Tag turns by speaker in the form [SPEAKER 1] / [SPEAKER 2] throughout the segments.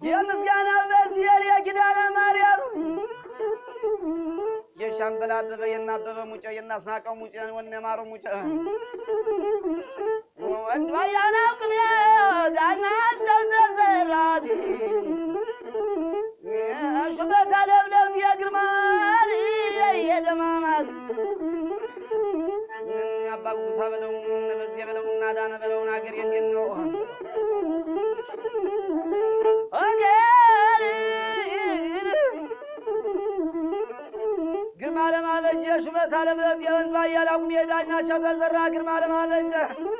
[SPEAKER 1] የምስጋና በዚር የኪዳነ ማርያም የሻምበል አበበ የናበበ ሙጨ የናስናቀው ሙጨ ወነማሩ ሙጨ ወንድባያናው ቅቤ ዳኛ ሰው ተዘራድ ሹመት አለምለም የግርማን የደማማት አባ ጉሳ በለው በዚህ በለው እና ዳነ በለውን ሀገር የንገን ነው ሀገር ግርማ ለማበጀ ሹመት አለምለም የወንድ ባያላቁም የዳኛቸው ተዘራ ግርማ ለማበጀ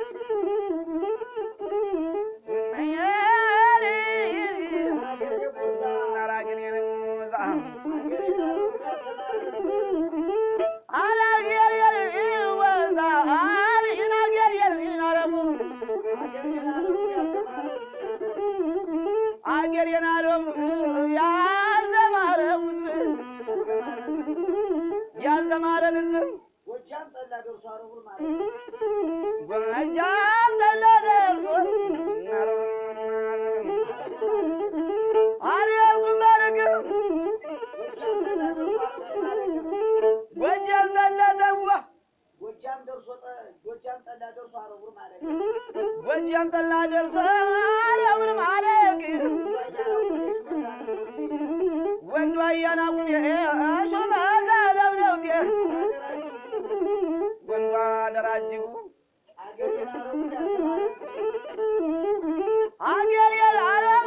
[SPEAKER 1] አገር የናረም ያልተማረ ሕዝብ ያልተማረን ሕዝብ
[SPEAKER 2] ጎጃም ጠላ ደርሶ አረቡን ማለት
[SPEAKER 1] ጎጃም ጠላ ደርሶ አርያም ግንባርግም
[SPEAKER 2] ጎጃም ጠላ ደርሶ አረቡን ማለት
[SPEAKER 1] ጎጃም ጠላ ተዋ
[SPEAKER 2] ጎጃም ደርሶ ጠ- ጎጃም ጠላ ደርሶ አረቡን ማለት
[SPEAKER 1] ጎጃም ጠላ ደርሶ አርያምን ማለቅ ወንዱ አያናቁም ሹመት ለብለውቴ ወንዱ አደራጅጉ አገር የአረብ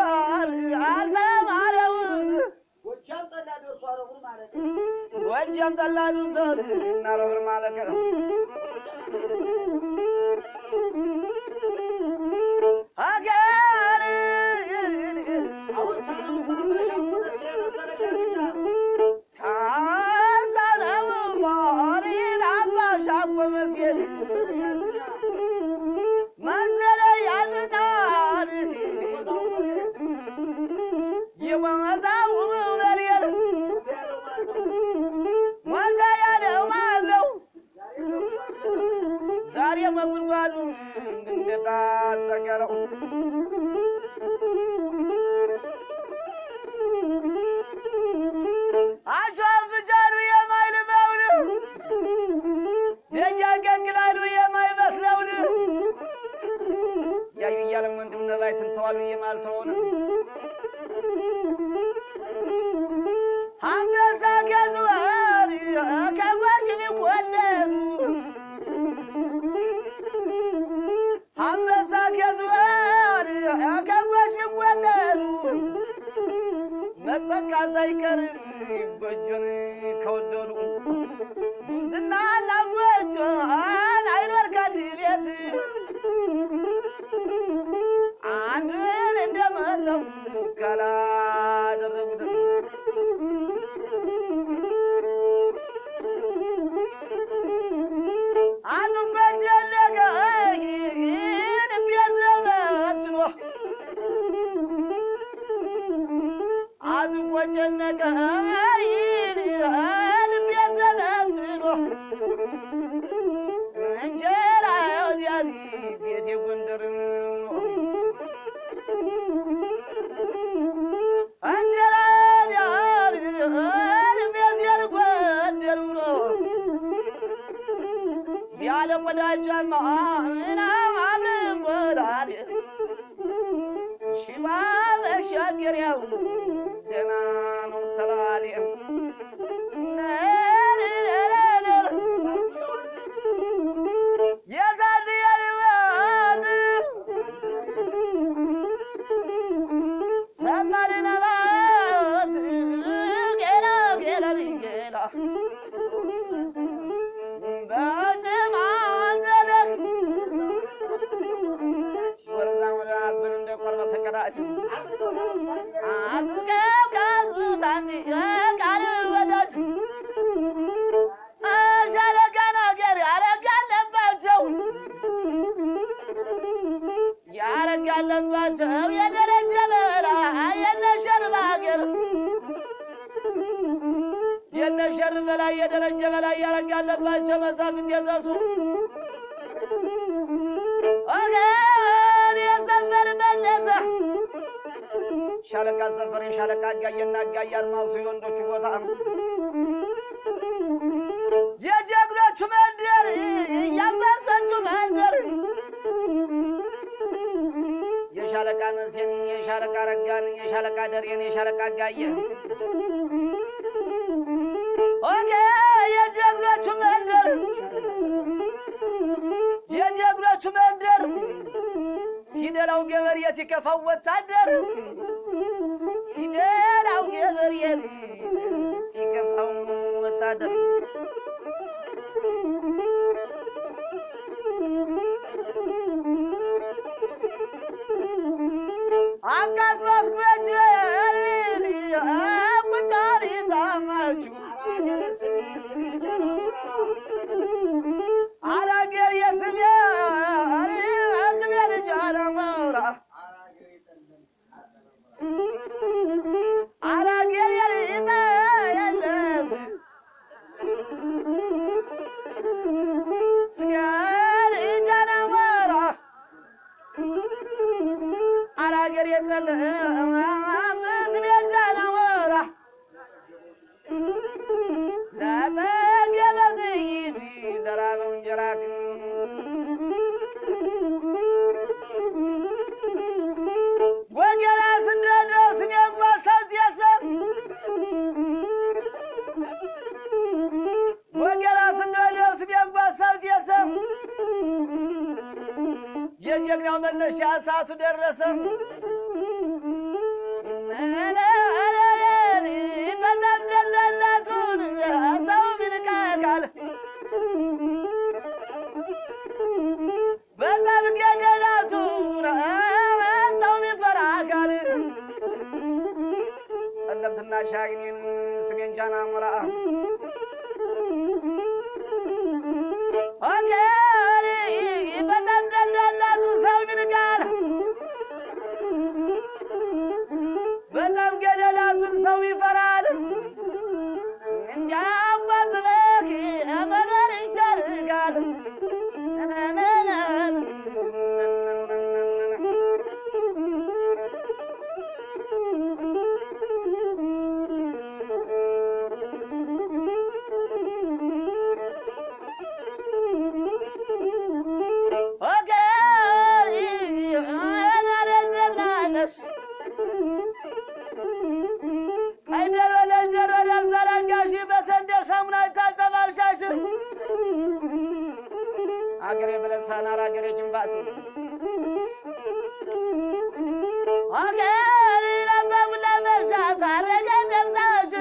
[SPEAKER 1] አልተማረው
[SPEAKER 2] ጎጃም ጠላ ደርሶ አረቡን ማለት
[SPEAKER 1] ጎጃም ጠላ ደርሶ እናረብር ማለቅ ሀገር
[SPEAKER 2] አወሳነው ማፈሻው መሰ መሰለ ጋርኛ
[SPEAKER 1] ካሳነው ማሪን አባሻቆ መስየድ መሰለ ያልናር የወመዛው መሪየር ሞተ ያለው ማለው ዛሬ መጉድጓዱ እንደታጠቀረው አሸፍጃሉ የማይልበውን ደኛ ገንግላሉ የማይበስለውን ያዩ እያለም ወንድም ነባይ ትንተዋሉ የማልተውን አንበሳ ከዝዋር ከጓሽ ቢወለዱ አንበሳ ከዝዋር ከጓሽ ቢወለዱ መጠቃት አይቀርም ጎጆን ከወደዱ ጉብዝናና ጎጆን አይኖር ከአንድ ቤት አንዱን እንደመተው ካላደረጉት አጥቆች የለቀ ይህን ቤት በትኖ አጥቆ ጨነቀ ይህን ቤት በትኖ እንጀራ ወዲያት ቤት የጎንደር እንጀራ ወዲያት ቤት የጎንደር ያለም ወዳጃማ ምናም አብረን ወዳድ ሽባ መሻገሪያው ደህና ነው ሰላሌም የታድያልባት ሰማድነባት ጌላ ጌላ ጌላ በጭማዘለን ወረዛ ወደ አትበል እንደ ቆርበ ተቀዳሽ አድርገው ካዙ ሳንዲ ቃል ወዳጅ ሻለቃ ነገር ያረጋለባቸው ያረጋለባቸው የደረጀ በራ የነሸርብ ሀገር የነሸር በላይ የደረጀ በላይ ያረጋለባቸው መሳፍንት የጠሱ ወገን የሰፈር መለሰ ሻለቃ ሰፈር የሻለቃ አጋየና አጋየ አልማሱ የወንዶቹ ቦታ የጀግኖቹ መንደር ያንበሰቹ መንደር የሻለቃ መሴን የሻለቃ ረጋን የሻለቃ ደሬን የሻለቃ አጋየ ኦኬ የጀግኖቹ መንደር የጀግኖቹ መንደር ሲደላው ገበሬ ሲከፋው ወታደር ሲደላው ገበሬ ሲከፋው ወታደር አቃጥሎት ጎጆን ቁጫሪ ዛማችሁ አራገር የስሜ ስሜ ልጅ አለመውራ አራገር የልጠ የለት ስሜ ልጅ አለመውራ አራገር የጠለ ስሜ ልጅ አለመውራ ለጠገበ ጥይት ለራበው እንጀራ ወገራ ስንደደው ስሜን ጓሳው ሲያሰብ ወገራ ስንደደው ስሜን ጓሳው ሲያሰብ የጀግናው መነሻ ሰዓቱ ደረሰ። በጣም ደላላቱን ሰው ብንቃቃል በጣም ገደላቱን ሰው ቢፈራቃል ጠለምትና ሻግኔን ስሜን ጃና ሞራ ኦኬ በጣም ደላላቱ ሰው ቢንቃል በጣም ገደላቱን ሰው ይፈራል። እንዲያንጓብበክ መኖር ይሻልጋል። ኦኬ ናረደብላለሽ አይደር ወደ እንጀር ወደ አልዘረጋሽ በሰንደል ሳሙና ይታጠባልሻሽ አገሬ ብለሳናር አገሬ ጅንባስ አገሬ ለበሙላ መርሻት አረገ ደምሳሽ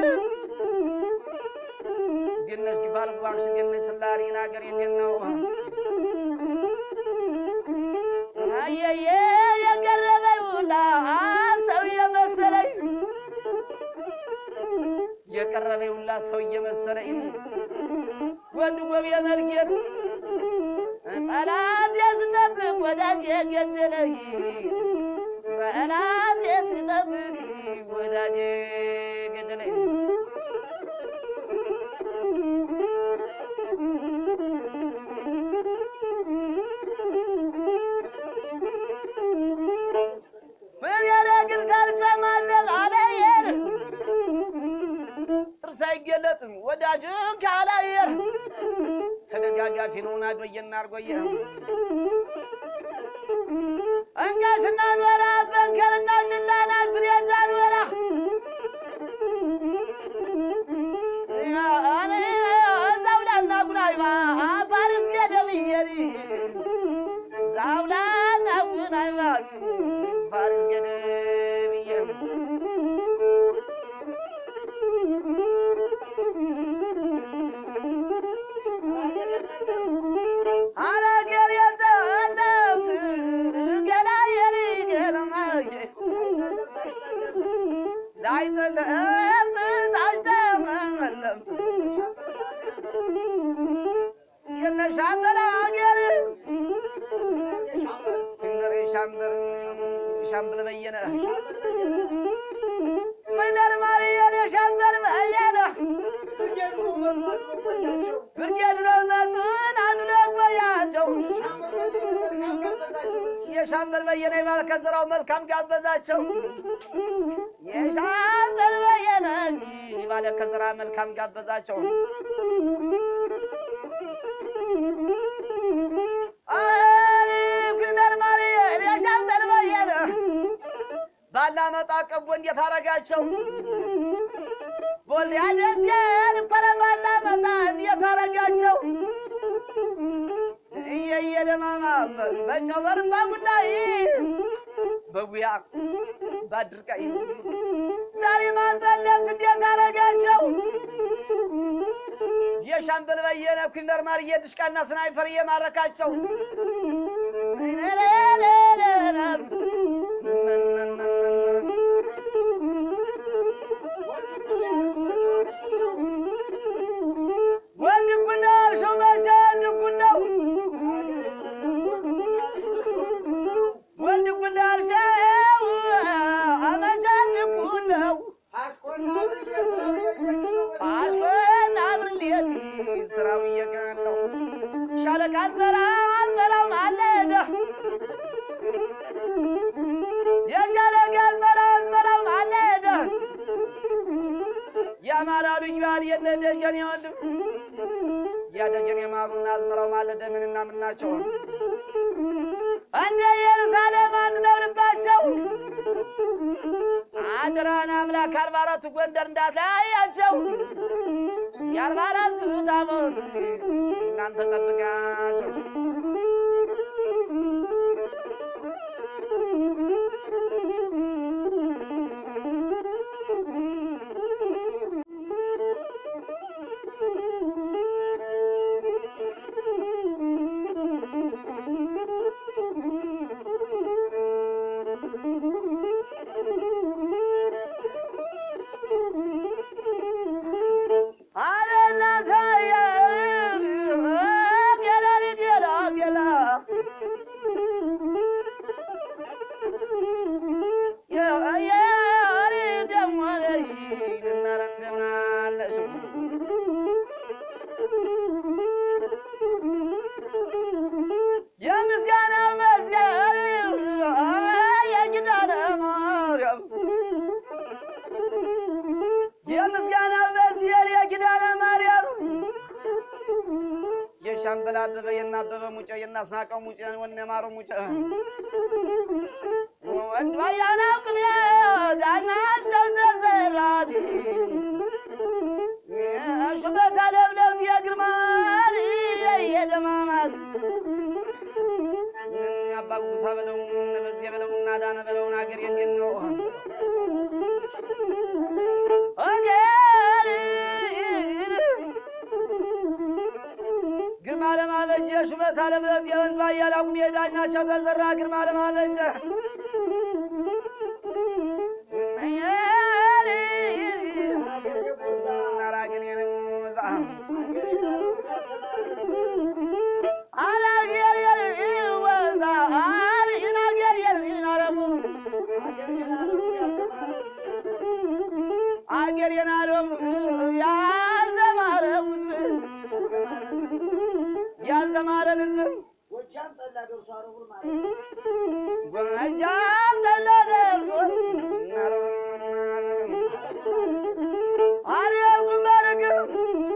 [SPEAKER 1] ገነሽ ጊፋል ዋክሽ ገነሽ ስላሪን አገሬ እንዴት ነው አየየ የቀረበኝ ሁላ ሰው የመሰለኝ የቀረበኝ ሁላ ሰው እየመሰለኝ ወንድ ጎብ የመልኬት ጠላት የስጠብቅ ወዳጅ የገደለኝ ጠላት የስጠብቅ ወዳጅ የገደለኝ ምን ያደግን ካልጨማለቅ አለየር ጥርስ አይገለጥም ወዳጅን ካላየር ተደጋጋፊ ነውን አዶየና አርጎየ እንጋሽና ኖራ በንከርና ጭላና ዝሬዛ ኖራ ዛውላና ጉናይማ ፋሪስ ገደብየሪ ዛውላና ጉናይማ ፋሪስ ገደብየ አላገር የጠለት ገላ የሪ ገለማየ ላይጠለም ታሽተመለምት የነሻምበላ አገር ፍንገሬ ሻምበር የሻምበል በየነ ኮይነር ማርያም የሻምበል በየነ ብርጌድ ነው መጡን አንዱ ለቆያቸው የሻምበል በየነ የባርከ ስራው መልካም ጋበዛቸው የሻምበል በየነ የባለከ ስራ መልካም ጋበዛቸው ግነር ማርያም የሻምበል በየነ ባላመጣ ቀቦ እንዴት አረጋቸው ቦል ያደስያን እኮረ ባላመጣ እንዴት አረጋቸው እየየደማማ በጨበር ባጉዳይ በጉያ ባድርቃይ ዛሬ ማንጠለት እንዴት አረጋቸው የሻምበል በየነ ኩንደር ማርዬ ድሽቃና ስናይፈር እየማረካቸው ወንድ ጉዳው ሹመሸ እንድጉዳው ወንድ ጉዳው ሸው አመሸ እንድጉዳው አስኮን አብርሌት ስራው እየቀናለው ሻለቃ አዝመራ አዝመራው ማለደ የሻለቃ አዝመራ አዝመራው ማለደ የአማራ ልጅ ባል የነ ደጀን ወንድም ያ ደጀን የማሩና አዝመራው ማለደ ምንና ምን ናቸው? እንደ ኢየሩሳሌም አንድ ነው ልባቸው። አድራን አምላክ አርባ አራቱ ጎንደር እንዳትለያያቸው የአርባ አራቱ ታቦት እናንተ ጠብቃቸው። የምስጋና መስገን የኪዳነ ማርያም የምስጋና መስገን የኪዳነ ማርያም የሻምበል አበበ የና አበበ ሙጨ የና አስናቀው ሙጨ ወነ ማሩ ሙጨ ወንድዋያና ቅቤ ዳኛቸው ተዘራድ ሹመት አለምለም የግርማን የደማማት አባ ጉሳ በለው በዚህ በለው እና ዳነ በለውን አገር የንጌን ነው አገር ግርማ ለማበጀ ሹመት አለምለም የወንባ ያላቁም የዳኛቸው ተዘራ ግርማ ለማበጀ አገር የናደም ያልተማረ ያልተማረን ህዝብ
[SPEAKER 2] ጎጃም ጠላ ደርሶ አረቡን ማለት
[SPEAKER 1] ጎጃም ጠላ ደርሶ አርያም ግንባርግም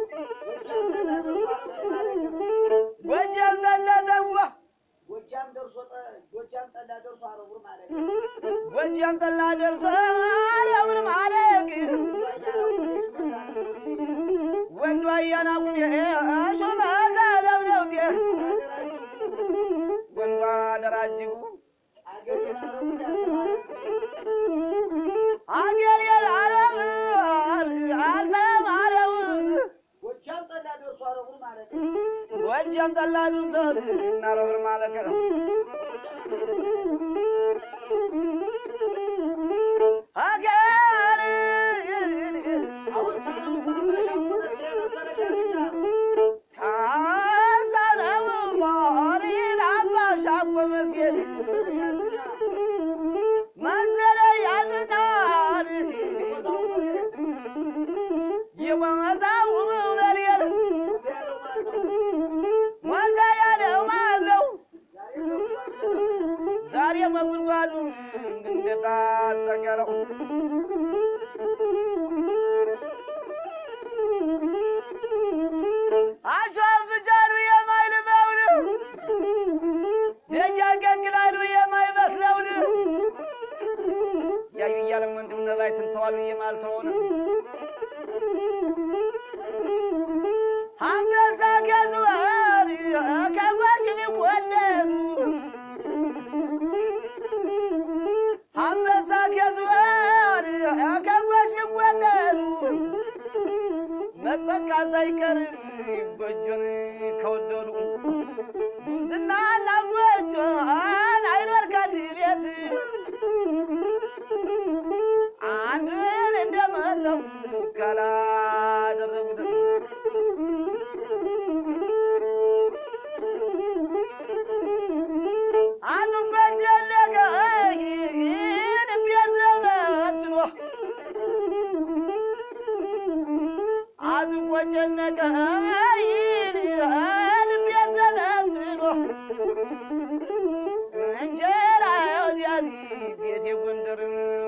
[SPEAKER 2] ጎጃም ጠላ ደርሶ አረቡን ማለት
[SPEAKER 1] ጎጃም ጠላ ተዋ
[SPEAKER 2] ጎጃም ደርሶ ጠ- ጎጃም ጠላ ደርሶ አረቡን ማለት
[SPEAKER 1] ጎጃም ጠላ ደርሶ አርያምን ማለቅ ወንዱ አያናቁም ሹመታ ለብለውት ወንዱ አደራጅጉ አገር የላረብ አልተማረው
[SPEAKER 2] ጎጃም ጠላ ደርሶ አረቡን ማለት
[SPEAKER 1] ጎጃም ጠላ ደርሶ እናረብር ማለቅ ሀገር
[SPEAKER 2] አወሳነው ማፈሻ ሆነስ የመሰለ ጋርኛ
[SPEAKER 1] ካሳነው ማሪን አባሻቆ መስየድ
[SPEAKER 2] መሰለ ጋርኛ
[SPEAKER 1] አጠቀለው አሸዋን ፍጫሉ የማይልመውን ደጃን ቀቅላሉ የማይበስለውን ያዩ እያለም ወንድም ነባይ ትንተዋሉ የማልተውን አንበሳ ከዝዋር ከጓሽ ቢቆለም አንበሳ ከዝዋር ከጓሽ ቢቆለም መጠቃት አይቀርም ጎጆን ከወደዱ ጉብዝናና ጎጆን አይኖር ከአንድ ቤት አንዱን እንደመተው ካላደረጉት አንዱ በጀለገ ይህን ቤት በትኖ አጥቆ ጨነቀ ልቤን ተበትኖ እንጀራ ወዲያዚ ቤቴ ጎንደር